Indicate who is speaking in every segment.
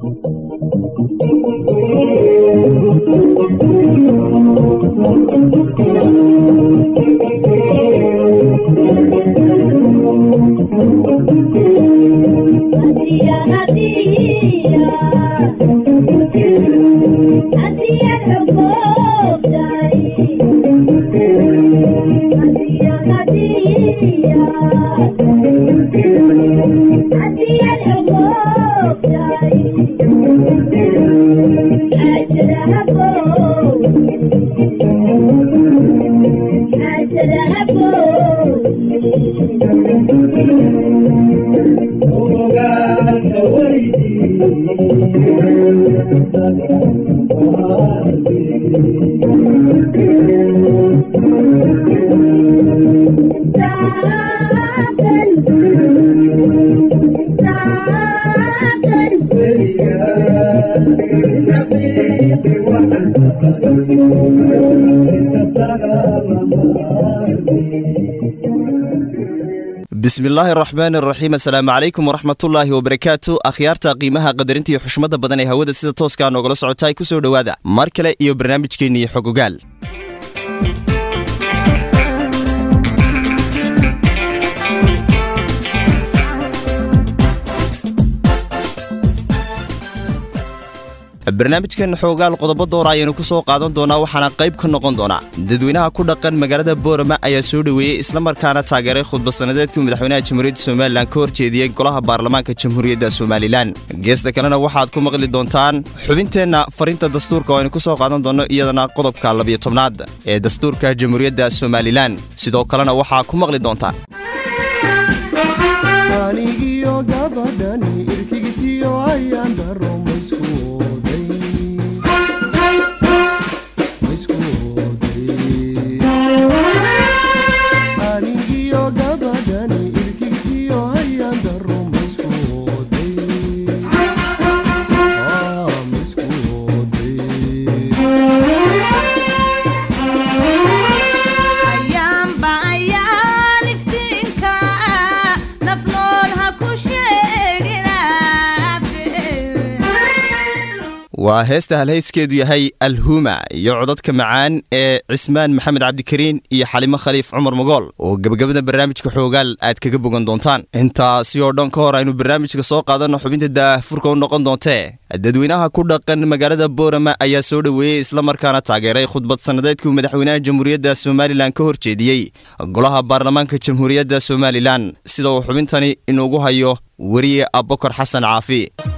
Speaker 1: bismillaahi araxmaan araxiim assalaamu calaykum waraxmatullaahi wabarakaatu akhyaarta qiimaha qadarinta iyo xushmada badan ee hawada sida tooskaa noogala socota ay ku soo dhowaada mar kale iyo barnaamijkeennii xogogaal barnaamijkan xoogaal qodobo doora ayaynu ku soo qaadan doonaa waxaana qayb ka noqon doonaa dadweynaha ku dhaqan magaalada boorama ayaa soo dhoweeyey islamarkaana taageeray khudbadsannadeedkii madaxweynaha jamhuuriyadda somalilan ka horjeediyey golaha baarlamaanka jamhuuriyadda somalilan geesta kalena waxaad ku maqli doontaan xubinteenna farinta dastuurka oo aynu ku soo qaadan doonno iyadana qodobka labiyo tobnaad ee dastuurka jamhuuriyadda somalilan sidoo kalena waxaa ku maqli doontaan waa heesta halhayskeedu yahay alhuma iyo codadka macaan ee cismaan maxamed cabdikariin iyo xalimo khaliif cumar mogool oo gebagabada barnaamijka xoogaal aad kaga bogan doontaan intaasi oo dhan ka hor aynu barnaamijka soo qaadanno xubinta daahfurka u noqon doontee dadweynaha ku dhaqan magaalada boorama ayaa soo dhoweeyey islamarkaana taageeray khudbad sannadeedkii madaxweynaha jamhuuriyadda somalilan ka horjeediyey golaha baarlamaanka jamhuuriyadda somalilan sida uu xubintani inuugu hayo weriye abokor xasan caafi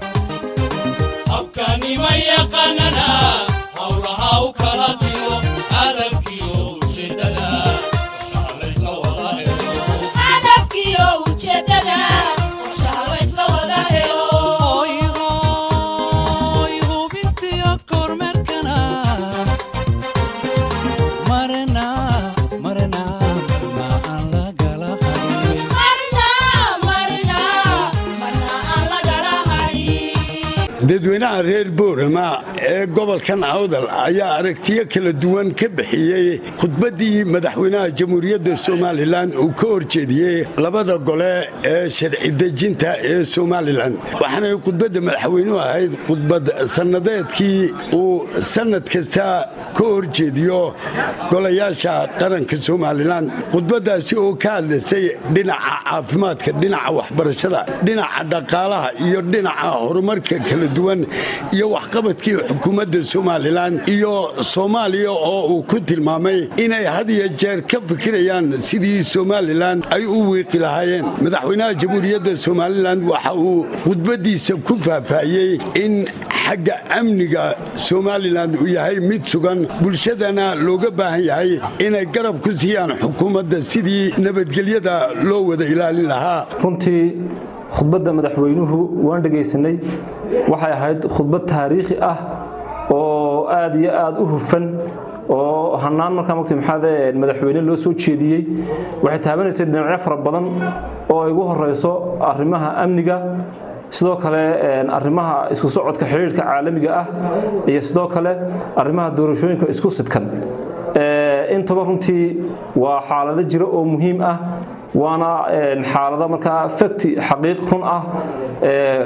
Speaker 2: dadweynaha reer boorama ee gobolkan awdal ayaa aragtiyo kala duwan ka bixiyey khudbaddii madaxweynaha jamhuuriyadda somalilan uu ka horjeediyey labada gole ee sharci dejinta ee somalilan waxaanay khudbadda madaxweynuhu ahayd khudbad sannadeedkii uu sannad kasta ka horjeediyo golayaasha qaranka somalilan khudbaddaasi oo ka hadlaysay dhinaca caafimaadka dhinaca waxbarashada dhinaca dhaqaalaha iyo dhinaca horumarka kala duwan iyo waxqabadkii xukuumadda somalilan iyo soomaaliya oo uu ku tilmaamay inay had iyo jeer ka fikirayaan sidii somalilan ay u wiiqi lahaayeen madaxweynaha jamhuuriyadda somalilan waxa uu khudbaddiisa ku faahfaahiyey in xagga amniga somalilan uu yahay mid sugan bulshadana looga baahan yahay inay garab ku siiyaan xukuumadda sidii nabadgelyada loo wada ilaalin lahaa
Speaker 3: khudbadda madaxweynuhu waan dhegaysanay waxay ahayd khudbad taariikhi ah oo aad iyo aad u hufan oo hanaan markaa mugti maxaade madaxweyne loo soo jeediyey waxay taabanaysay dhinacyo fara badan oo ay ugu horeyso arrimaha amniga sidoo kale arrimaha isku socodka xidhiirhka caalamiga ah iyo sidoo kale arrimaha doorashooyinka isku sidkan intaba runtii waa xaalado jira oo muhiim ah waana xaalado markaa fakti xaqiiq run ah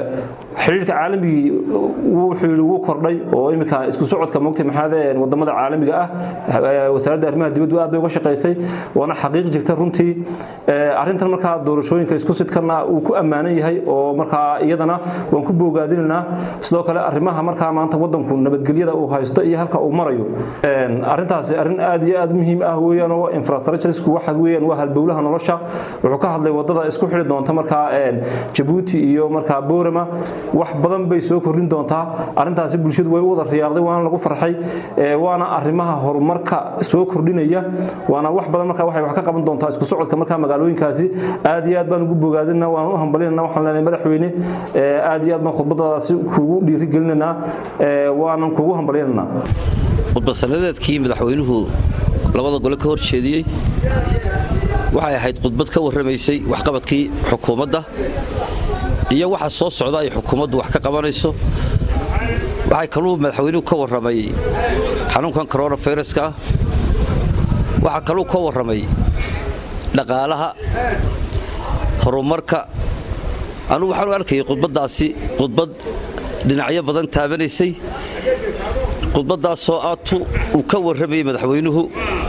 Speaker 3: xidhiirka caalamigii wuxuu yidhi wuu kordhay oo iminka isku socodka mogtay maxaade wadamada caalamiga ah wasaaradda arrimaha dibaddu aad bay uga shaqaysay waana xaqiiq jirta runtii arrintan markaa doorashooyinka isku sidkana uu ku ammaanan yahay oo markaa iyadana waan ku boogaadinaynaa sidoo kale arrimaha markaa maanta wadanku nabadgelyada uu haysto iyo halka uu marayo arrintaasi arrin aad iyo aad muhiim ah weeyaan oo infrastructuresku waxa weeyaan waa halbowlaha nolosha wuxuu ka hadlay wadada isku xidhi doonta markaa jabuuti iyo markaa boorama wax badan bay soo kordhin doontaa arrintaasi bulshadu way u wada riyaarday waana lagu farxay waana arrimaha horumarka soo kordhinaya waana wax badan markaa waxay wax ka qaban doontaa isku socodka markaa magaalooyinkaasi aad iyo aad baan ugu bogaadinaa waan u hambalinayna waxaan leenahay madaxweyne aad iyo aad baan khudbadaasi kugu dhiirigelinaynaa waanan kugu hambalinaynaa
Speaker 4: khudbad-sanadeedkii madaxweynuhu labada gole ka hor jeediyey waxay ahayd khudbad ka warramaysay waxqabadkii xukuumadda iyo waxa soo socda ay xukuumaddu wax ka qabanayso waxay kaluu madaxweynuhu ka warramay xanuunkan koronaviruska ah waxaa kaluu ka warramay dhaqaalaha horumarka anugu waxaanu arkayay khudbaddaasi khudbad dhinacyo badan taabanaysay khudbaddaasoo aatu uu ka warramayay madaxweynuhu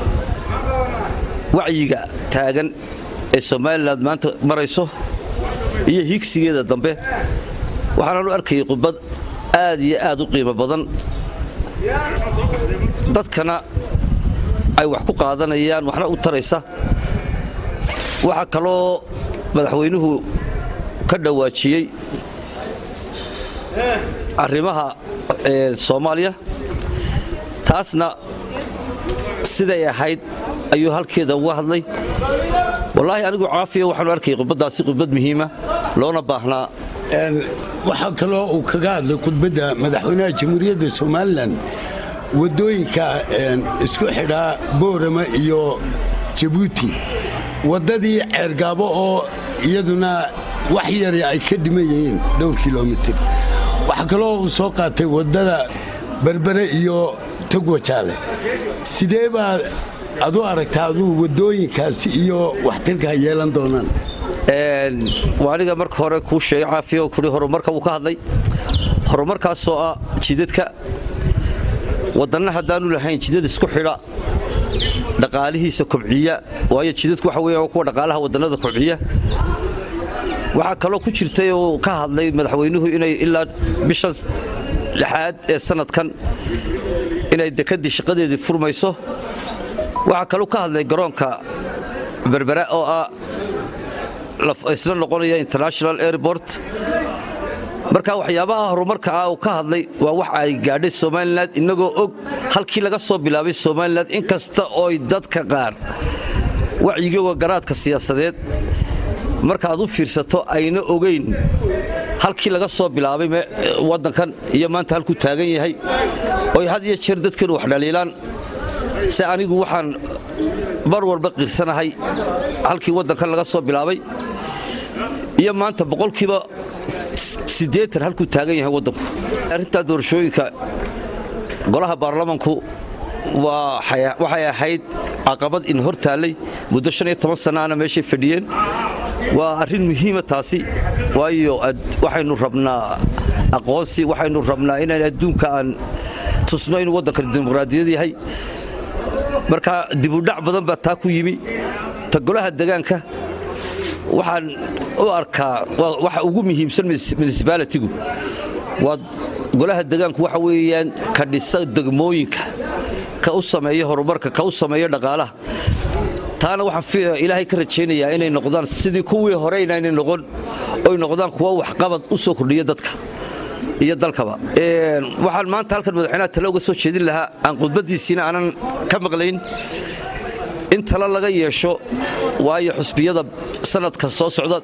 Speaker 4: wacyiga taagan ee somalilan maanta marayso iyo higsigeeda dambe waxaanaanu arkayay khudbad aad iyo aad u qiimo badan dadkana ay wax ku qaadanayaan waxna u taraysa waxaa kaloo madaxweynuhu ka dhawaajiyey arrimaha soomaaliya taasna siday ahayd ayuu halkeeda uga hadlay wallaahi anigu caafiya waxaanu arkayay khudbaddaasi khudbad muhiima loona baahnaa
Speaker 2: waxaa kaloo uu kaga hadlay khudbadda madaxweynaha jamhuuriyadda somalilan waddooyinka isku xidhaa boorama iyo jabuuti waddadii ceergaabo oo iyaduna wax yari ay ka dhiman yihiin dhowr kilomitir waxaa kaloo uu soo qaatay waddada berbere iyo togwajaale sidee baa ad u aragtaa aduu waddooyinkaasi iyo waxtirka ay yeelan doonaan
Speaker 4: waa aniga marka hore kuu sheegay caafiya kuli horumarka wuu ka hadlay horumarkaasoo ah jidadka wadanna haddaanu lahayn jidad isku xidha dhaqaalihiisa kobciya waayo jidadku waxa weya kuwa dhaqaalaha wadannada kobciya waxaa kaloo ku jirtay oo ka hadlay madaxweynuhu inay ilaa bisha lixaad ee sanadkan inay dekedii shaqadeedii furmayso waxaa kaloo ka hadlay garoonka berbera oo ah isla noqonaya international airport marka waxyaabaha horumarka ah uu ka hadlay waa wax ay gaadhay somalilan innagoo og halkii laga soo bilaabay somalilan in kasta ooy dadka qaar wacyigooga garaadka siyaasadeed markaaad u fiirsato ayna ogayn halkii laga soo bilaabay waddankan iyo maanta halkuu taagan yahay oy had iyo jeer dadkanu wax dhaliilaan se anigu waxaan mar walba qiirsanahay halkii waddankan laga soo bilaabay iyo maanta boqolkiiba siddeetan halkuu taagan yahay waddanku arrintaa doorashooyinka golaha baarlamanku waxay ahayd caqabad in hor taallay muddo shan iyo toban sannaana meeshay fadhiyeen waa arrin muhiima taasi waayo waxaynu rabnaa aqoonsi waxaynu rabnaa inaan adduunka aan tusno inuu waddankan dimuqraadiyad yahay marka dibudhac badan baa taa ku yimi ta golaha degaanka waxaan u arkaa waxa ugu muhiimsan municibaalitigu waa golaha degaanku waxa weeyaan ka dhisa degmooyinka ka u sameeya horumarka ka u sameeya dhaqaalaha taana waxaan ilaahay ka rajaynayaa inay noqdaan sidii kuwii hore inaynay noqon oy noqdaan kuwa waxqabad u soo kordhiya dadka iyo dalkaba waxaan maanta halkan madaxweynaha tale uga soo jeedin lahaa aan khudbaddiisiina aanan ka maqlayn in talo laga yeesho waayo xusbiyada sanadka soo socda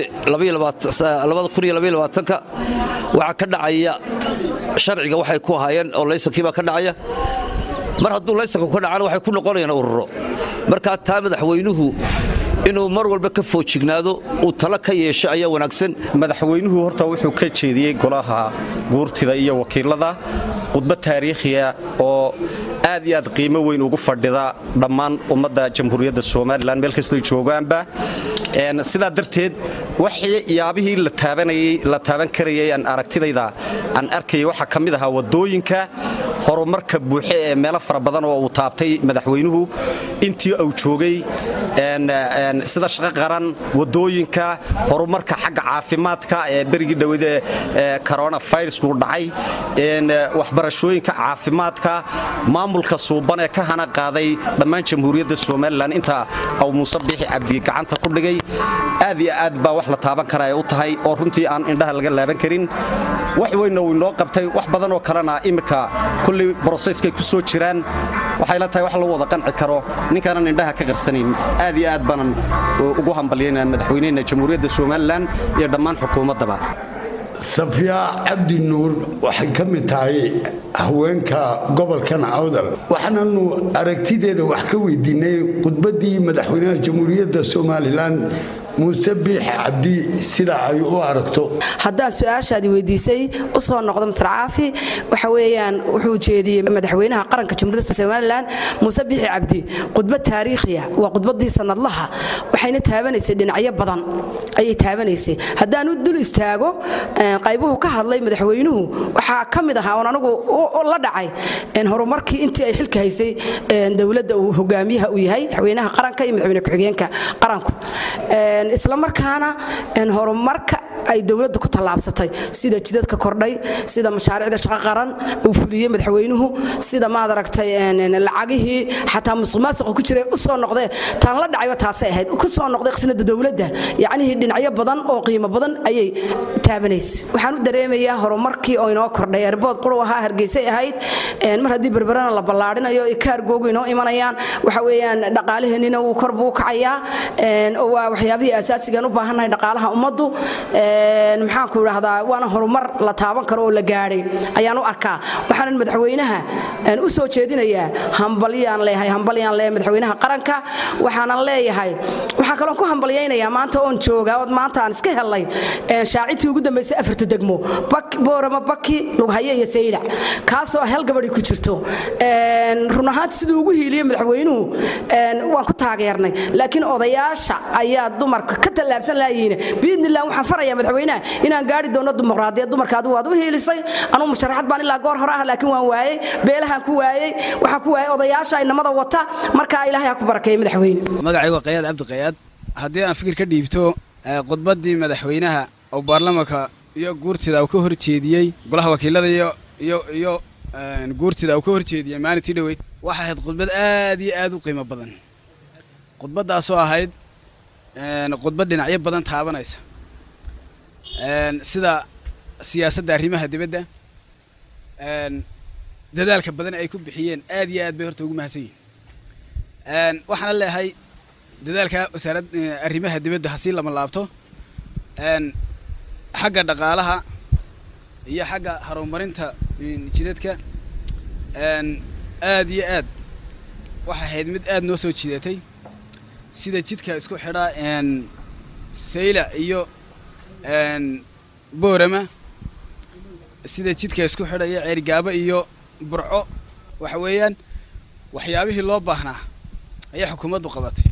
Speaker 4: ka waxaa ka dhacaya sharciga waxay ku ahaayeen oo laysankiibaa ka dhacaya mar hadduu laysanku ka dhacana waxay ku noqonayaan ururo markaa taa madaxweynuhu inuu mar walba ka foojignaado uu talo ka yeesho ayaa wanaagsan
Speaker 1: madaxweynuhu horta wuxuu ka jeediyey golaha guurtida iyo wakiilada khudbad taariikhiya oo aad iyo aad qiimo weyn ugu fadhida dhammaan ummadda jamhuuriyadda somalilan meel kastoo joogaanba
Speaker 5: sidaa darteed waxyaabihii la taabanayay la taaban karayay aan aragtidayda aan arkayay waxaa ka mid ahaa wadooyinka horumarka buuxe ee meelo fara badan oo uu taabtay madaxweynuhu intii uu joogay sida shaqo qaran wadooyinka horumarka xagga caafimaadka ee berigii dhowade coronavirusku dhacay waxbarashooyinka caafimaadka maamulka suuban ee ka hana qaaday dhammaan jamhuuriyadda somalilan inta uu muuse biixi cabdi gacanta ku dhigay aad iyo aad baa wax la taaban kara ay u tahay oo runtii aan indhaha laga laaban karin wax weynna uu inoo qabtay wax badan oo kalena iminka kulley broseskay ku soo jiraan waxay la tahay wax lagu wada qanci karo ninkaanan indhaha ka qarsanayn aad iyo aad baanan ugu hambalyaynaa madaxweynehena jamhuuriyadda somalilan iyo dhammaan xukuumaddaba
Speaker 2: safiya cabdi nuur waxay ka mid tahay haweenka gobolkan awdal waxaananu aragtideeda wax ka weydiinay khudbaddii madaxweynaha jamhuuriyadda somalilan muuse biix cabdi sida ay u aragto
Speaker 6: haddaan su-aashaadi weydiisay u soo noqdo mastar caafi waxa weeyaan wuxuu jeediyey madaxweynaha qaranka jamhuuriyadda somalilan muuse biixi cabdi khudbad taariikhiya waa khudbaddii sanadlaha waxayna taabanaysay dhinacyo badan ayay taabanaysay haddaan u dul istaago qaybuhu ka hadlay madaxweynuhu waxaa ka mid ahaa oon anigu la dhacay horumarkii intii ay xilka haysay dowladda uu hogaamiyaha u yahay madaxweynaha qaranka iyo madaxweyne ku-xigeenka qaranku isla markaana horumarka ay dowladdu ku tallaabsatay sida jidadka kordhay sida mashaariicda shaqo qaran uu fuliyey madaxweynuhu sida maad aragtay lacagihii xataa musuqmaasuqa ku jiray u soo noqdee taan la dhacayba taasay ahayd ku soo noqday qisnada dowladda yacnihii dhinacyo badan oo qiimo badan ayay taabanaysay waxaan u dareemayaa horumarkii oo inoo kordhay erbood quru ahaa hargeysay ahayd mar haddii berberana la ballaarinayo iyo kaargoogu inoo imanayaan waxa weeyaan dhaqaalaheennina wuu kor buu kacayaa oo waa waxyaabihii asaasigan u baahannahay dhaqaalaha ummaddu maxaanku idhaahdaa waana horumar la taaban karo oo la gaadhay ayaan u arkaa waxaanan madaxweynaha u soo jeedinayaa hambalyaan leeyahay hambalyaan leeyahay madaxweynaha qaranka waxaanan leeyahay waxaan kaloo ku hambalyaynayaa maanta oon joogaa ood maanta aan iska helay shaacidtii ugu dambaysay afarta degmo boorama baki lughaye iyo saylac kaasoo hel gabadhi ku jirto run ahaanti siduu ugu hiiliyey madaxweynuhu waan ku taageernay laakiin odayaasha ayaa dumarka ka tallaabsan laayihiin biidnillah waxaan farayaa madaxweynaha inaan gaari doono dimuqraadiyad dumarka adigu waad u hiilisay anuu musharaxad baan ilaa goor hore ah laakiin waan waayey beelahaan ku waayey waxaan ku waayey odayaasha inamada wata markaa ilaahay ha ku barakeeya madaxweyne
Speaker 7: magacaygu waa qayaad cabdi qayaad haddii aan fikir ka dhiibto khudbaddii madaxweynaha oo baarlamanka iyo guurtida uu ka horjeediyey golaha wakiilada iyo iyo iyo guurtida uu ka horjeediyey maalintii dhoweyd waxay ahayd khudbad aad iyo aad u qiimo badan khudbaddaasoo ahayd khudbad dhinacyo badan taabanaysa sida siyaasadda arrimaha dibadda dadaalka badan ay ku bixiyeen aad iyo aad bay horta ugu mahadsan yihin waxaana leeyahay dadaalka wasaarad arrimaha dibadda hasii lama laabto xagga dhaqaalaha iyo xagga horumarinta jidadka aad iyo aad waxay ahayd mid aad noo soo jidatay sida jidka isku xidhaa saylac iyo boorama sida jidka isku xidhaya ceerigaabo iyo burco waxa weeyaan waxyaabihii loo baahnaa ayay xukuumaddu qabatay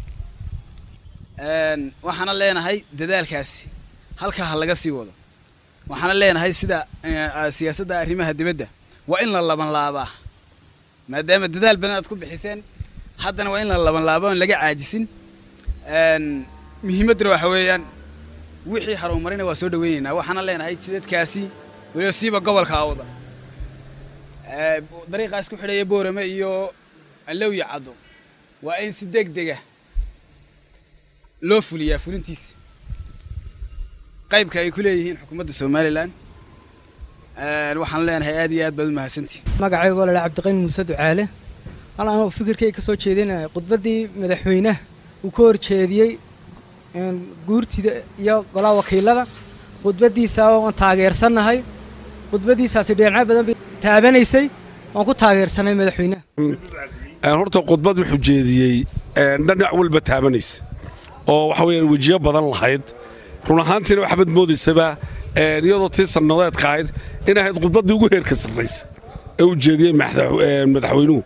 Speaker 7: waxaana leenahay dadaalkaasi halkaa ha laga sii wado waxaana leenahay sida siyaasadda arrimaha dibadda waa in la laban laabaa maadaama dadaal badan aad ku bixiseen haddana waa in la laban laabo oon laga caajisin muhiimadduna waxa weeyaan wixii horumarina waa soo dhaweynaynaa waxaana leenahay jidadkaasi weliba siiba gobolka awda dariiqaas ku xidhaya boorame iyo allowya caddo waa in si deg dega loo fuliyaa fulintiisa qaybka ay ku leeyihiin xukuumadda somalilan waxaan leenahay aad iyo aad baad u mahadsantihi
Speaker 8: magacaygoo ladhaa cabdiqani muuse ducaale hal anuu fikirkay ka soo jeedinaya khudbaddii madaxweynaha uu ka horjeediyey guurtida iyo golaha wakiilada khudbaddiisa waan taageersannahay khudbaddiisaasi dhinacyo badan bay taabanaysay waan ku taageersanay madaxweynaha
Speaker 9: horta khudbad wuxuu jeediyey dhinac walba taabanaysa oo waxa weeyaan wejiyo badan lahayd run ahaantiina waxaad moodaysaba iyadoo tii sannadeedka ahayd in ahayd khudbaddii ugu heerka sarraysa ee uu jeediyey madaxweynuhu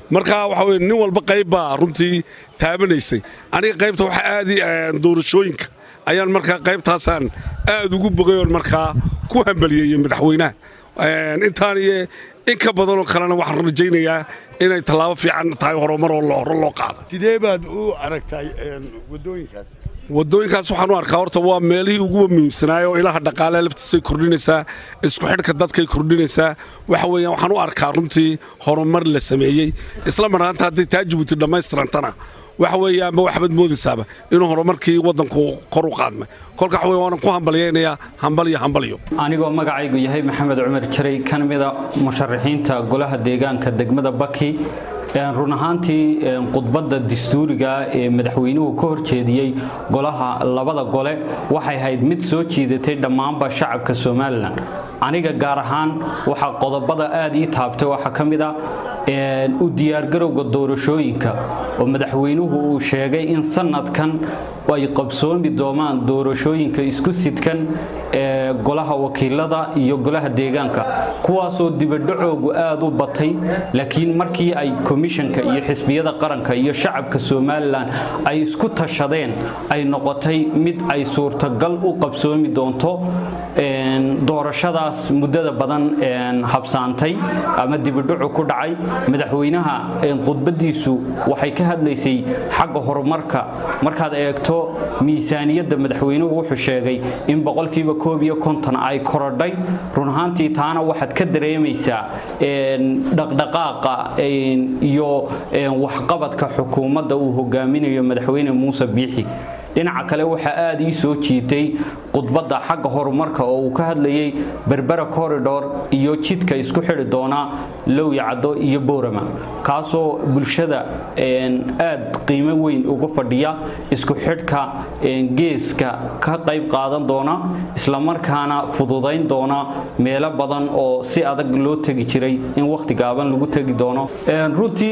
Speaker 9: marka waxa weye nin walba qayb baa runtii taabanaysay aniga qaybta waxa aadi doorashooyinka ayaan markaa qaybtaasaan aad ugu bogay oon markaa ku hambaliyeeyey madaxweynaha intaan iyo in ka badanoo kalena waxaan rajaynayaa inay tallaabo fiican tahay horumar oo hore loo qaado
Speaker 2: sidee baad u aragtay waddooyinkaas
Speaker 9: waddooyinkaas waxaan u arkaa horta waa meelihii ugu muhiimsanaay oo ilaha dhaqaale laftiisay kordhinaysaa isku xidhka dadkay kordhinaysaa waxa weeyaan waxaan u arkaa runtii horumar la sameeyey isla marhaanta hadday taa jabuuti dhammaystirantana waxa weeyaanba waxbaad moodaysaaba inuu horumarkii waddanku kor u qaadmay kolka waxa weye waanan ku hambalyaynayaa hambaliyo hambaliyo
Speaker 10: anigoo magacaygu yahay maxamed cumar jaray ka mida musharaxiinta golaha deegaanka degmada baki run ahaantii khudbadda dastuuriga ee madaxweynuhu ka horjeediyey golaha labada gole waxay ahayd mid soo jiidatay dhammaanba shacabka somalilan aniga gaar ahaan waxaa qodobada aad ii taabtay waxaa ka mid a u diyaargarowga doorashooyinka oo madaxweynuhu uu sheegay in sanadkan ay qabsoomi doomaan doorashooyinka isku sidkan ee golaha wakiilada iyo golaha deegaanka kuwaasoo dibadhacoogu aad u batay laakiin markii ay komishanka iyo xisbiyada qaranka iyo shacabka somalilan ay isku tashadeen ay noqotay mid ay suurtagal u qabsoomi doonto doorashadaas muddada badan habsaantay ama dibadhacu ku dhacay madaxweynaha khudbadiisu waxay ka hadlaysay xagga horumarka markaad eegto miisaaniyadda madaxweynuhu wuxuu sheegay in boqolkiiba koob iyo konton ay korodhay run ahaantii taana waxaad ka dareemaysaa dhaqdhaqaaqa iyo waxqabadka xukuumadda uu hogaaminayo madaxweyne muuse biixi dhinaca kale waxaa aad ii soo jiitay khudbadda xagga horumarka oo uu ka hadlayay berbera corridor iyo jidka isku xidhi doona lowyacaddo iyo boorama kaasoo bulshada aad qiimo weyn uga fadhiya isku xidhka geeska ka qayb qaadan doona islamarkaana fududayn doona meelo badan oo si adag loo tegi jiray in wakhti gaaban lagu tegi doono runtii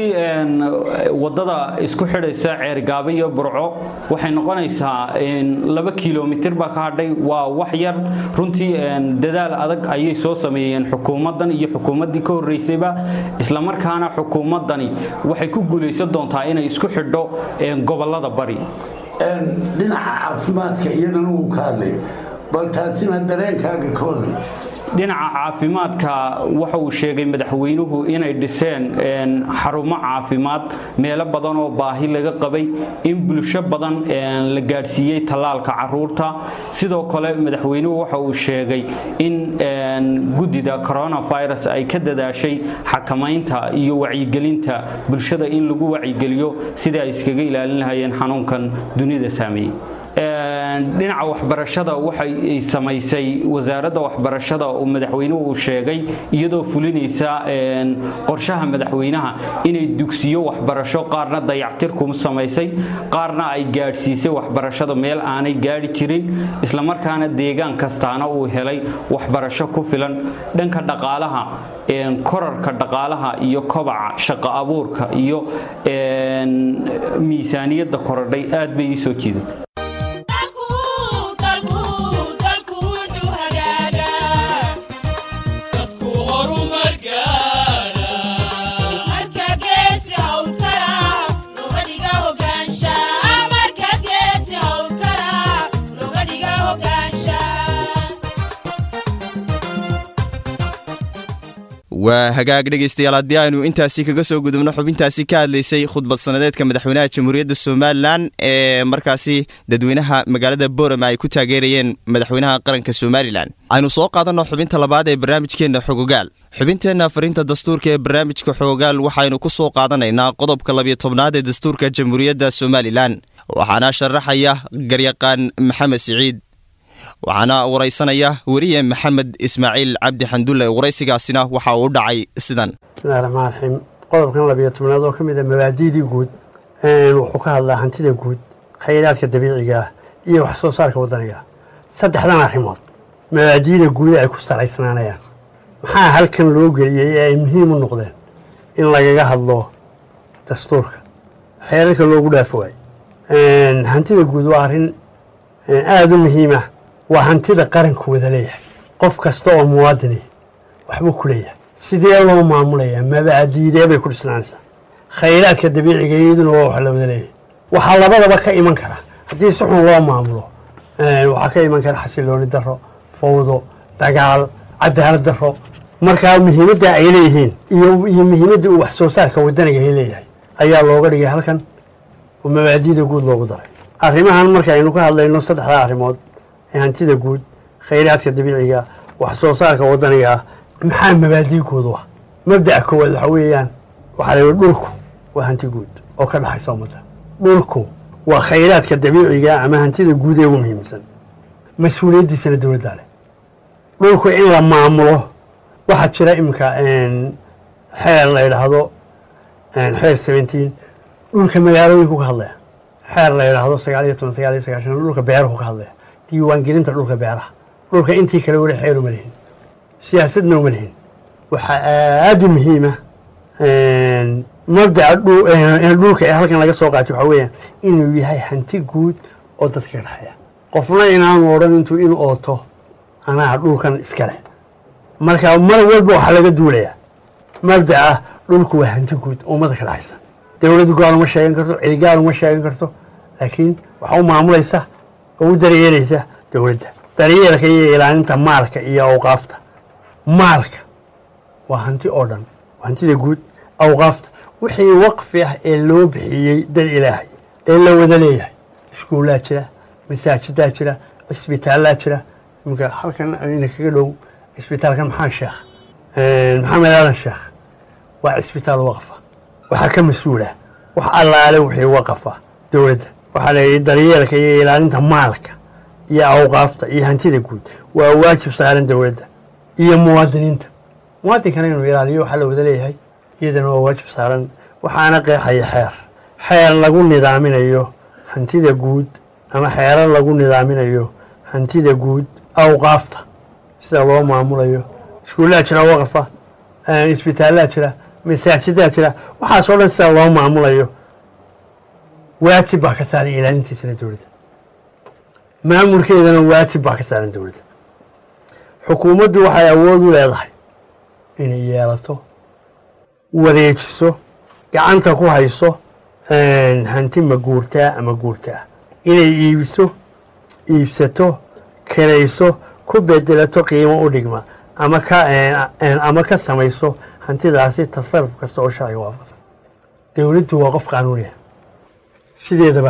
Speaker 10: wadada isku xidhaysa ceergaabe iyo burco waxay noqonaysaa laba kilomitir baa ka hadhay waa wax yar runtii dadaal adag ayay soo sameeyeen xukuumaddan iyo xukuumaddii ka horreysayba islamarkaana xukuumaddani waxay ku guulaysan doontaa inay isku xidho gobollada bari
Speaker 2: dhinaca caafimaadka iyadana wuu ka hadlay bal taasina dareenkaaga ka waran
Speaker 10: dhinaca caafimaadka waxa uu sheegay madaxweynuhu inay dhiseen xarumo caafimaad meelo badan oo baahi laga qabay in bulsho badan la gaadhsiiyey tallaalka caruurta sidoo kale madaxweynuhu waxa uu sheegay in guddida coronavirus ay ka dadaashay xakamaynta iyo wacyigelinta bulshada in lagu wacyigeliyo sidai ay iskaga ilaalin lahayeen xanuunkan dunida saameeyey dhinaca waxbarashada waxay samaysay wasaaradda waxbarashada oo madaxweynuhu uu sheegay iyadoo fulinaysa qorshaha madaxweynaha inay dugsiyo waxbarasho qaarna dayactirku samaysay qaarna ay gaadhsiisay waxbarashada meel aanay gaadhi jirin islamarkaana deegaan kastaana uu helay waxbarasho ku filan dhanka dhaqaalaha korarka dhaqaalaha iyo kobaca shaqo abuurka iyo miisaaniyadda korodhay aad bay ii soo jiidatay
Speaker 1: waa hagaag dhegaystayaal haddii aynu intaasi kaga soo gudubno xubintaasi ka hadlaysay khudbad sanadeedka madaxweynaha jamhuuriyadda somalilan ee markaasi dadweynaha magaalada boorama ay ku taageerayeen madaxweynaha qaranka somalilan aynu soo qaadanno xubinta labaad ee barnaamijkeenna xogogaal xubinteenna fariinta dastuurka ee barnaamijka xogogaal waxaynu ku soo qaadanaynaa qodobka labiyo tobnaad ee dastuurka jamhuuriyadda somalilan waxaana sharaxaya garyaqaan maxamed siciid waxaana waraysanaya weriye maxamed ismaaciil cabdi xandulle waraysigaasina waxa uu u dhacay sidan
Speaker 11: bismillahi raxmaan raxiim qodobkan labiyo tobnaad oo ka mid a mabaadiidii guud wuxuu ka hadlaa hantida guud khayraadka dabiiciga ah iyo wax soo saarka waddaniga saddexdan arrimood mabaadiida guuda ay ku salaysnaanayaan maxaa halkan loo geliyey ee ay muhiim u noqdeen in lagaga hadlo dastuurka xeerarka loogu dhaafo waay hantida guud waa arrin aada u muhiima waa hantida qaranku wada leeyahay qof kasta oo muwaadini waxbuu ku leeyahay sidee loo maamulayaa mabaadiidee bay ku dhisnaanaysaa khayraadka dabiiciga iyaduna waa wax la wada leeyahay waxaa labadaba ka iman kara haddii si xun loo maamulo waxaa ka iman kara xasilooni daro fawdo dagaal cadaalad daro markaa muhiimadda ay leeyihiin iyo iyo muhiimadda uu wax soo saarka wadaniga ay leeyahay ayaa looga dhigay halkan oo mabaadiida guud loogu daray arrimahan marka aynu ka hadlayno saddexdaa arrimood ee hantida guud khayraadka dabiiciga wax soo saarka wadaniga ah maxaa mabaadii guud u ah mabda'a koowaad waxa weeyaan waxaa la yidhi dhulku waa hanti guud oo ka dhaxaysa ummadda dhulku waa khayraadka dabiiciga ama hantida guud ee ugu muhiimsan mas-uuliyaddiisana dowladdaa leh dhulku in la maamulo waxaa jira iminka xeer la yidhaahdo xeer seventeen dhulka magaalooyinku ka hadlaya xeer la yidhaahdo sagaal iyo toban sagaal iyo sagaashan dhulka beeruhu ka hadlaya diiwaangelinta dhulka beeraha dhulka intii kale weli xeer uma lihin siyaasadna uma lihin waxaa aada u muhiima mabdaca dhulka ee halkan laga soo qaatay waxaa weeyaan inuu yahay hanti guud oo dadka ka dhexeeya qofna inaanu odhan intuu in ooto anaa dhulkan iska leh marka mar walba waxaa laga duulayaa mabdaca dhulku waa hanti guud oo ummadda ka dhexaysa dowladdu gaal uma sheegan karto cidi gaal uma sheegan karto laakiin waxaa u maamulaysa oo u daryeelaysa dowladda daryeelka iyo ilaalinta maalka iyo awqaafta maalka waa hanti oo dhan waa hantida guud awqaafta wixii waqfi ah ee loo bixiyey dad ilaahay ee la wada leeyahay iskuullaa jira masaajidaa jira cisbitaallaa jira iminka halkan ina kaga dhow cisbitaalkan maxaan sheekh maxamed aadan sheekh waa cisbitaal waqfa waxaa ka mas-uula wax allaale wixii waqafa dowladda waxaa la yidhi daryeelka iyo ilaalinta maalka iyo awqaafta iyo hantida guud waa waajib saaran dowladda iyo muwaadiniinta muwaadinkana inuu ilaaliyo waxaa la wada leeyahay iyadana waa waajib saaran waxaana qeexaya xeer xeer lagu nidaaminayo hantida guud ama xeerar lagu nidaaminayo hantida guud awqaafta sida loo maamulayo iskuullaa jira waqafa isbitaallaa jira masaajidaa jira waxaasoo dhan sida loo maamulayo waajib baa ka saaran ilaalintiisana dowladda maamulkeedana waajib baa ka saaran dowladda xukuumaddu waxay awood u leedahay inay yeelato wareejiso gacanta ku hayso hanti ma guurtaa ama guurtaa inay iibiso iibsato kirayso ku bedelato qiimo u dhigma ama ka ama ka samayso hantidaasi tasaruf kasta oo sharciga waafaqsan dowladdu waa qof qaanuuniya sideedaba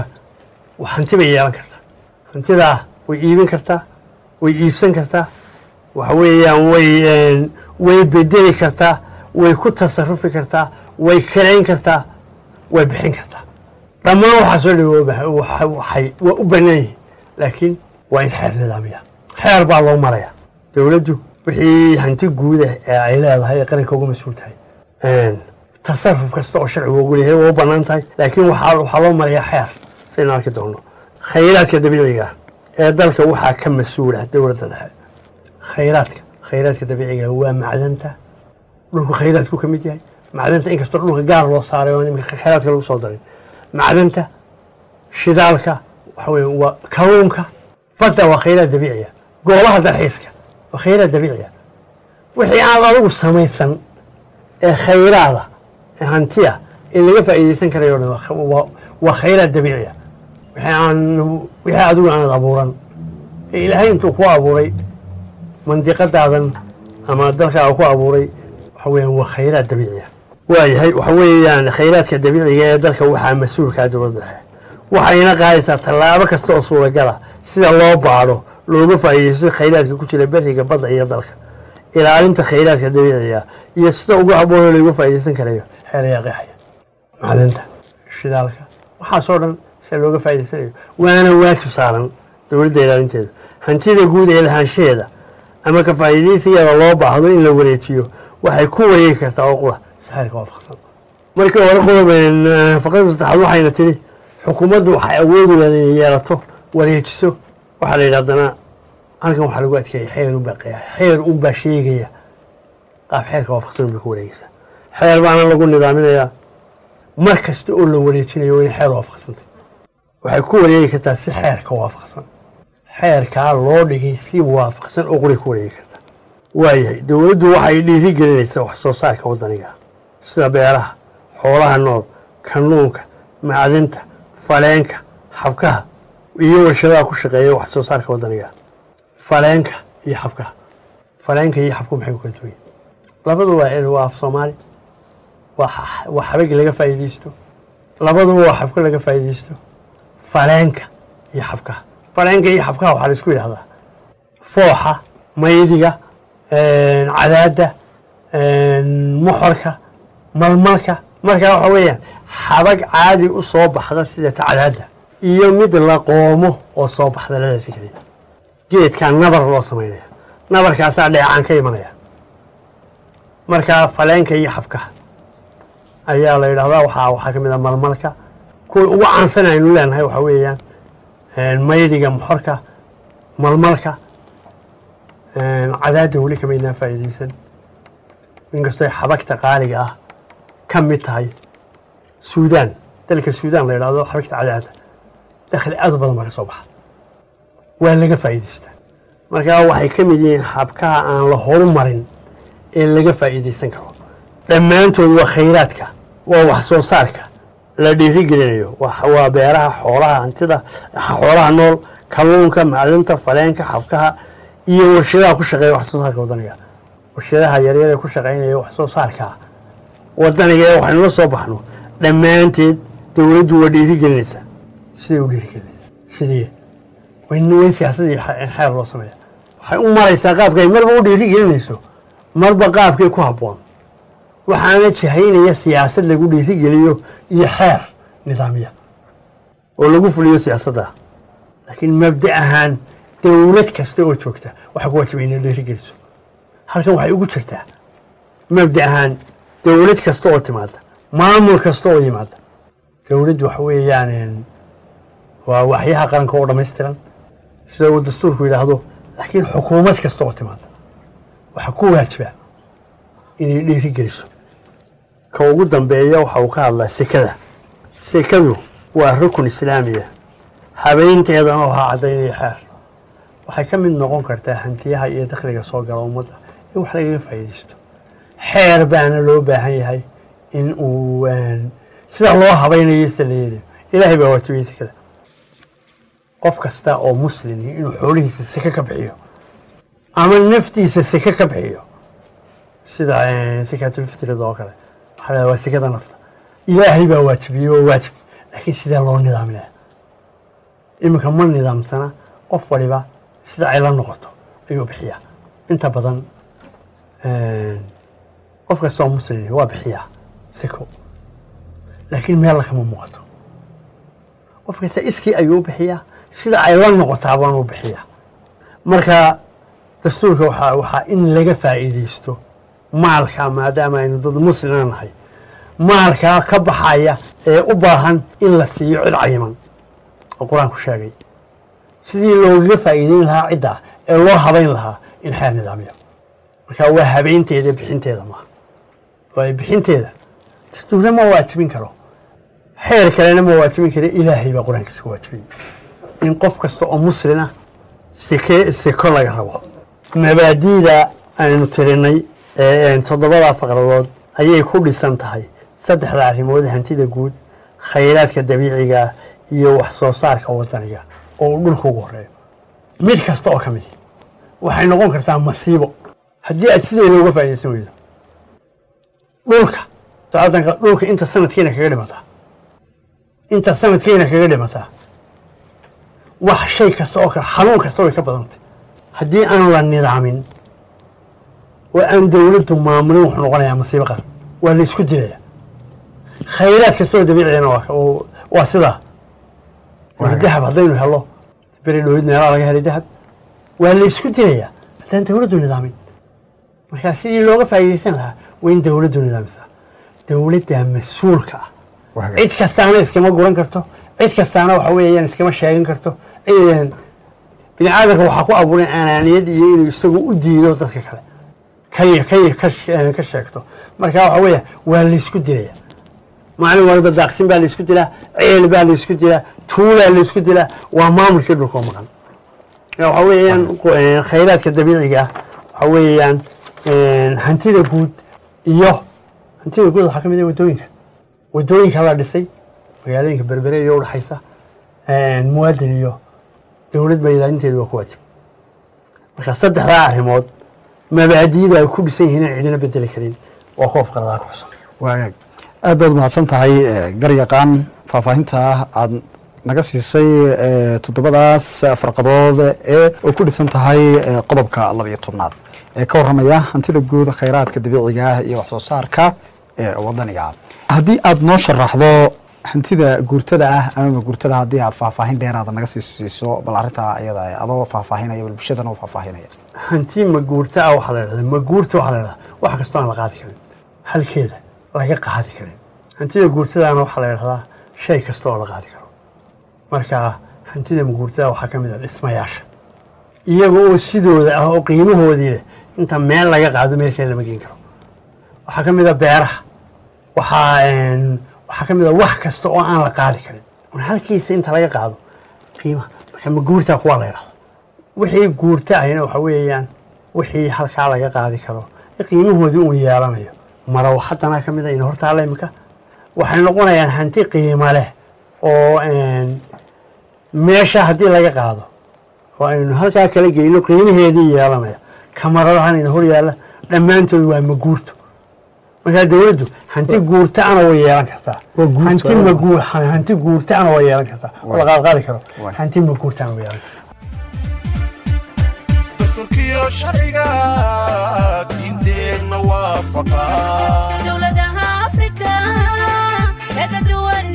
Speaker 11: hanti bay yeelan kartaa hantidaa way iibin kartaa way iibsan kartaa waxa weeyaan way way bedeli kartaa way ku tasarufi kartaa way kirayn kartaa way bixin kartaa dhammaan waxaasoo dhan waxay waa u bannaan yihiin laakiin waa in xeer nidaamiya xeer baa loo maraya dowladdu wixii hanti guudah ee ay leedahay ee qaranka uga mas-uul tahay tasaruf kasta oo sharcigu ugu leeyahay waa u bannaan tahay laakiin waxaa waxaa loo marayaa xeer saynu arki doono khayraadka dabiiciga ah ee dalka waxaa ka mas-uula dowladda dhexe khayraadka khayraadka dabiiciga waa macdanta dhulku khayraadku ka mid yahay macdanta inkastoo dhulka gaar loo saaray oo nimka khayraadka lagu soo darin macdanta shidaalka waxa weeye waa kalluunka badda waa khayraad dabiiciya goobaha dalxiiska waa khayraad dabiiciya wixii aad adigu samaysan ee khayraada ee hantiya ee laga faa'iidaysan karayo o dhan waa khayraad dabiiciya wixii aan wixii adigu aanad abuuran ee ilaahay intuu ku abuuray mandiqadaadan ama dalkaaga ku abuuray waxa weeyaan waa khayraad dabiiciya waayahay waxa weeyaan khayraadka dabiiciga ee dalka waxaa mas-uulkaa dowladda dhexe waxayna qaadaysaa tallaabo kasta oo suuragala sida loo baadho looga faa'iidaysto khayraadka ku jira beriga badda iyo dalka ilaalinta khayraadka dabiiciga iyo sida ugu habboonoo looga faa'iidaysan karayo xeelayaa qeexaya macdanta shidaalka waxaasoo dhan sida looga faa'idaysanayo waana waajib saaran dowladda ilaalinteeda hantida guud ee lahaanshaheeda ama ka faa'iidaysigeeda loo baahdo in la wareejiyo waxay ku wareegi kartaa oo qura si xeerka waafaqsan markii hore qodob faqrada saddexaad waxayna tidhi xukuumaddu waxay awoodi leeda inay yeelato wareejiso waxaa la yidhi haddana halkan waxaa lagu adkeeyay xeer unbaa qeexa xeer unbaa sheegaya qaab xeerka waafaqsan unbay ku wareegaysaa xeer baana lagu nidaaminayaa mar kasta oo la wareejinayo waa in xeer waafaqsantay waxay ku wareegi kartaa si xeerka waafaqsan xeerkaa loo dhigay si waafaqsan oo quray ku wareegi kartaa waayahay dowladdu waxay dhiiri gelinaysaa wax soo saarka waddaniga sida beeraha xoolaha nool kalluunka macdinta faleenka xabkaha iyo warshadaha ku shaqeeya wax soo saarka waddaniga faleenka iyo xabkaha faleenka iyo xabku maxay ku kala duwan yihiin labadu waa waa af soomaali waa xa- waa xabag laga faa'iidaysto labaduba waa xabka laga faa'iidaysto faleenka iyo xabkaha faleenka iyo xabkaha waxaa la isku yidhahdaa fooxa maydiga cadaadda moxorka malmalka markaa waxa weeyaan xabag caadi u soo baxda sida ta cadaadda iyo mid la qoomo oo soo baxda labadaasi keliya geedkaa nabar loo samaynaya nabarkaasaa dheecaan ka imanaya markaa faleenka iyo xabkaha ayaa la yidhahdaa waxaa waxaa ka mid a malmalka kuwa ugu caansan aynu leenahay waxaa weeyaan maydiga moxorka malmalka cadaadda weli kamaynaa faa'iidaysan inkastoo xabagta qaaliga ah ka mid tahay suudaan dalka suudaan la yidhahdo xabagta cadaadda dakhli aad u badan baa ka soo baxa waa laga faa'iidaystaa markaa waxay ka mid yihiin xabkaha aan la horumarin ee laga faa'iidaysan karo dhammaantood waa khayraadka waa wax soo saarka la dhiirigelinayo waa waa beeraha xoolaha hantida xoolaha nool kalluunka macdinta faleenka xabkaha iyo warshadaha ku shaqeeya wax soo saarka waddaniga warshadaha yaryar ee ku shaqaynaya wax soo saarka waddaniga ee waxaynu la soo baxno dhammaanteed dowladdu waa dhiirigelinaysaa siday u dhiirigelinaysaa sidee wayn wayn siyaasadii xeer loo sameeya waxay u maraysaa qaabka ay marba u dhiirigelinayso marba qaabkay ku habboon waxaana jahaynaya siyaasad lagu dhiirigeliyo iyo xeer nidaamya oo lagu fuliyo siyaasadda laakiin mabda ahaan dowlad kasta oo joogta waxaa ku waajibay inay dhiirigeliso halkan waxay ugu jirtaa mabda ahaan dowlad kasta oo timaada maamul kasta oo yimaada dowladdu waxa weeyaan waa waxyaha qaranka oo dhammaystiran sida uu dastuurku yidhaahdo laakiin xukuumad kasta oo timaada waxaa ku waajiba inay dhiirigeliso ka ugu dambeeya waxa uu ka hadlaa sekada sekadu waa rukun islaamiya habeynteedana waxaa caddaynaya xeer waxay ka mid noqon kartaa hantiyaha iyo dakhliga soo gala ummadda in wax lagaga faa'iidaysto xeer baana loo baahan yahay in uu sida loo habaynayo sida la yeelayo ilaahay baa waajibiyey sekada qof kasta oo muslimi inuu xoolihiisa seke ka bixiyo ama naftiisa seke ka bixiyo sida sakaatulfitrida oo kale waxaa la waa sekada nafta ilaahay baa waajibiyey waa waajib laakiin sidee loo nidaaminaya iminka ma nidaamsana qof waliba sida ay la noqoto ayuu bixiyaa inta badan qof kasta oo muslimi waa bixiyaa seko laakiin meel kama muuqato qof kasta iskii ayuu bixiyaa sida ay la noqotaa baanuu bixiyaa marka dastuurka waxaa waxaa in laga faa'iidaysto maalkaa maadaama aynu dad muslima nahay maalkaa ka baxaya ee u baahan in la siiyo cid cayiman oo qur-aanku sheegay sidii loogaga faa'iideyn lahaa ciddaa ee loo habayn lahaa in xeer nidaamyo marka waa habeynteeda bixinteeda maaha waayo bixinteeda dastuurna ma waajibin karo xeer kalena ma waajibin kara ilaahay baa qur-aankiisa ka waajibiyey in qof kasta oo muslina seke seko laga rabo mabaadiida aynu tirinay ee toddobada faqradood ayay ku dhisan tahay saddexda arrimood hantida guud khayraadka dabiiciga iyo wax soo saarka waddaniga oo uu dhulka ugu horeeyo mid kasta oo ka midi waxay noqon kartaa masiibo haddii aad sideeda uga faa'iidaysan weydo dhulka saadanka dhulka inta sanadkiina kaga dhimataa inta sanadkiina kaga dhimataa wax shay kasta oo kale xanuun kasta way ka badantay haddii aan la nidaamin oo aan dowladdu maamulin wuxuu noqonayaa masiibo qaran waa la isku dilaya khayraad kasta oo dabiiciyana waa sidaa war dahab haddaynu helo beri dhowid meelaa laga helay dahab waa la isku dilayaa haddaan dowladdu nidaamin markaa sidii looga faa'iidaysan lahaa waa in dowladdu nidaamisaa dowladdaa mas-uulka ah cid kastaana iskama guran karto cid kastaana waxa weeyaan iskama sheegan karto bini aadamka waxaa ku abuuray anaaniyad iyo inuu isagu u diido dadka kale kay kay ka sheegto marka waxa weeya waa laysku dilaya maalin walba daaqsin baa laysku dilaa ceel baa laysku dilaa tuulaa laysku dilaa waa maamulkii dhulkoo maqan waxa weeyaan khayraadka dabiiciga ah waxa weeyaan hantida guud iyo hantida guud waxaa ka mid ah waddooyinka wadooyinka la dhisay magaalooyinka berbere iyo udhaxaysa muwaadin iyo dowlad ba ilaalinteedu waa ku waajib marka saddexdaa arrimood mabaadi'da ay ku dhisan yihiin in cidina bedeli karin waa kuwa faqradaa ku xusan
Speaker 12: waagaag aad baad mahadsan tahay garyaqaan faahfaahinta aad naga siisay toddobadaas farqadood ee oo ku dhisan tahay qodobka labayo tobnaad ee ka warramaya hantida guud khayraadka dabiiciga ah iyo wax soo saarka ee wadaniga ah haddii aad noo sharaxdo hantida guurtada ah amaba guurtada haddii aad faahfaahin dheeraada naga sii siiso bal arrintaa iyada adoo faahfaahinaya bal bulshadana u faahfaahinaya
Speaker 11: hanti maguurta ah waxaa la dhahdaa maguurta waxaa la dhahdaa wax kastoo aan la qaadi karin halkeeda laga qaadi karin hantida guurtadaana waxaa la dhahdaa shay kasta oo la qaadi karo marka hantida maguurtada waxaa ka mid ah dhismayaasha iyaga oo sidooda ah oo qiimahoodii leh inta meel laga qaado meel kale lama geen karo waxaa ka mid ah beeraha waxaa waxaa ka mid ah wax kasta oo aan la qaadi karin un halkiisa inta laga qaado qiimaha marka maguurtaa kuwaa la ydhahda wixii guurta ahina waxa weeyaan wixii halkaa laga qaadi karo qiimahoodii uu yeelanayo maraw haddana ka mid a ina hortaalla imika waxay noqonayaan hanti qiimo leh oo meesha haddii laga qaado oo aynu halkaa kala geyno qiimaheedii yeelanaya kamaradahan ina hor yaalla dhammaantood waa maguurto markaa dowladdu hanti guurtaana way yeelan kartaa hanti maguur hanti guurtaana way yeelan kartaa oo la qaadqaadi karo hanti maguurtaana way yeelan kartaa
Speaker 13: dastuurkiyo sharciga diinteenna waafaqa
Speaker 14: dowladaha afrika kaga duwan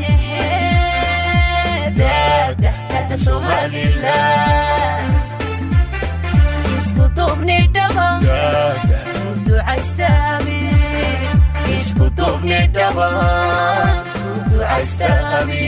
Speaker 14: daadahkada somalilan isku duubni dhaba ducaystaami isku duubni dhaba ducaystaami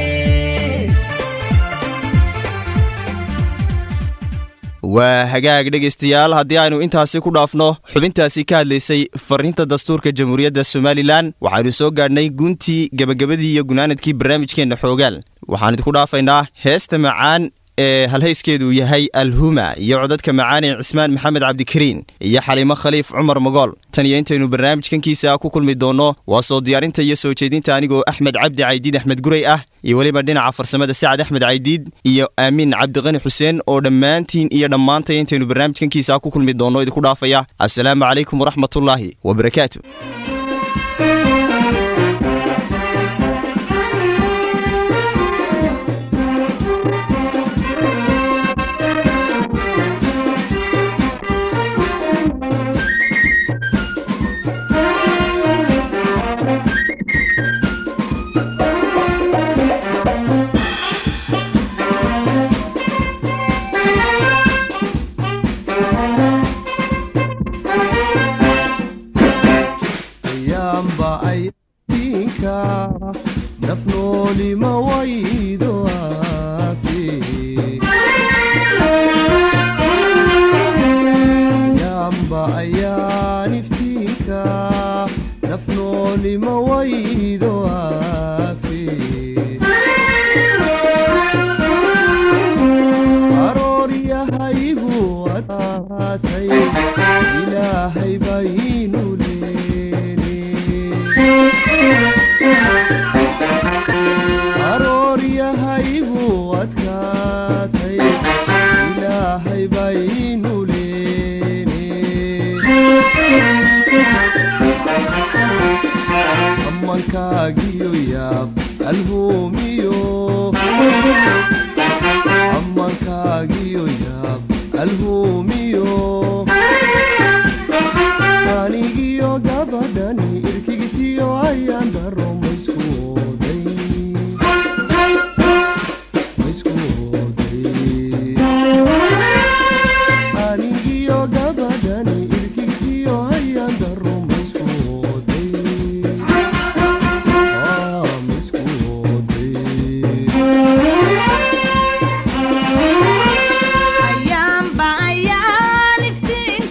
Speaker 1: waa hagaag dhegaystayaal haddii aynu intaasi ku dhaafno xubintaasi ka hadlaysay fariinta dastuurka jamhuuriyadda somalilan waxaynu soo gaadhnay guntii gebagabadii iyo gunaanadkii barnaamijkeenna xoogaal waxaan idinku dhaafaynaa heesta macaan ee halhayskeedu yahay alhuma iyo codadka macaan ee cismaan maxamed cabdikariin iyo xaliimo khaliif cumar magool tan iyo intaynu barnaamijkankiisa ku kulmi doonno waa soo diyaarinta iyo soo jeedinta anigoo axmed cabdi caydiid axmed guray ah iyo weliba dhinaca farsamada sacad axmed caydiid iyo aamin cabdiqani xuseen oo dhammaantiin iyo dhammaantay intaynu barnaamijkankiisa ku kulmi doonno idinku dhaafaya assalaamu calaykum waraxmatullaahi wabarakaatu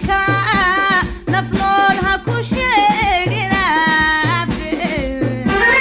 Speaker 14: nafnool ha ku sheegina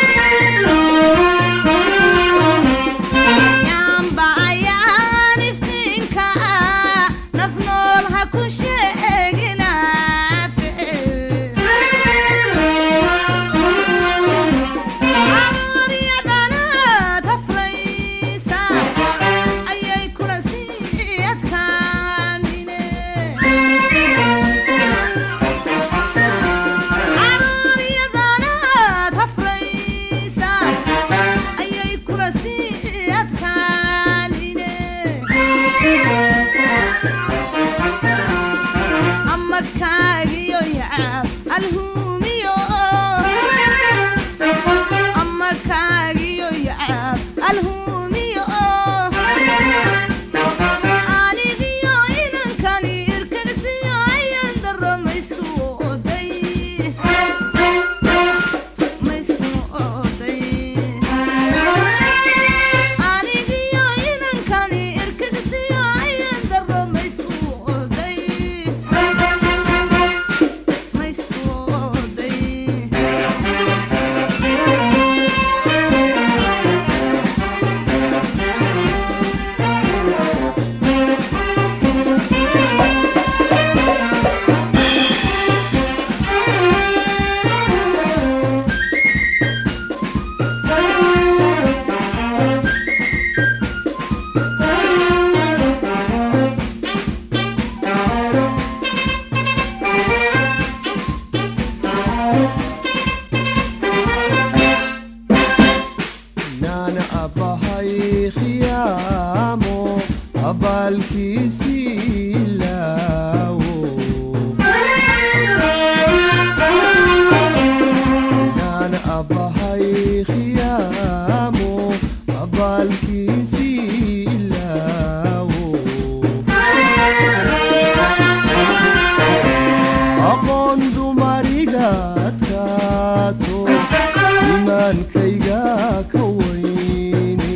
Speaker 15: adkaato iimaankayga ka weyne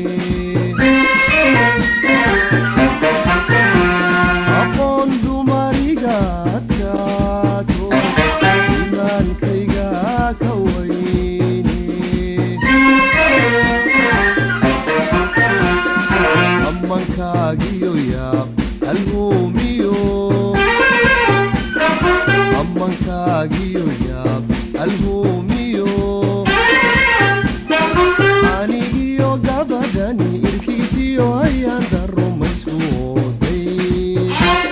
Speaker 15: aqoon dumariga adkaato iimaankayga ka weyne ammankaagiyo yaab alhuumiyo ammankaagiyo yaab alhuumiyo anigiyo gabadhani irkiisiyo ayaan daro maysku ooday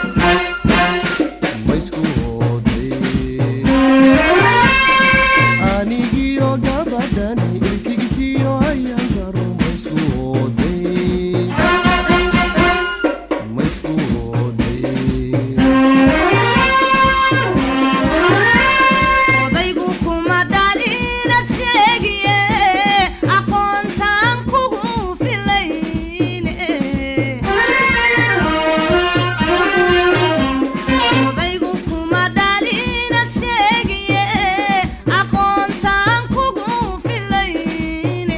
Speaker 15: maysku ooday anigiyo gabadhani irkiisiyo ayaan daro maysku ooday maysku
Speaker 14: odaygu kuma dhalinad sheegiye aqoontaan kugu filayne odaygu kuma dhalinad sheegiye aqoontaan kugu filayne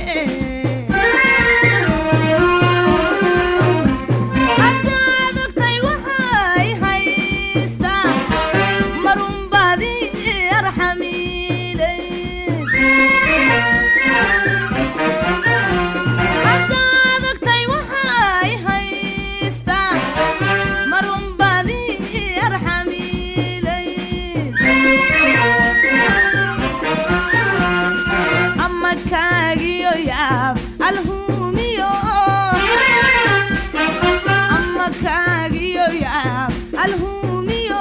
Speaker 14: haddaad ogtay waxay haystaa marunbaadi arxamiilay haddaad ogtay waxay haystaa marunbaadi arxamiilay ama kaagiyo yaab alhuumiyo ama kaagiyo yaab alhuumiyo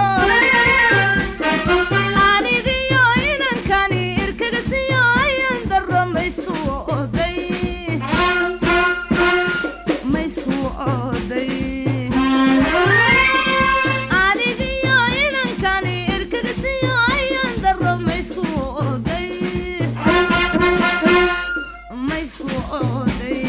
Speaker 14: anigiyo inankani irkagasiyo ayan daro maysku oday maysku oday anigiyo inankani irkagasiyo ayan daro maysku oday maysku oday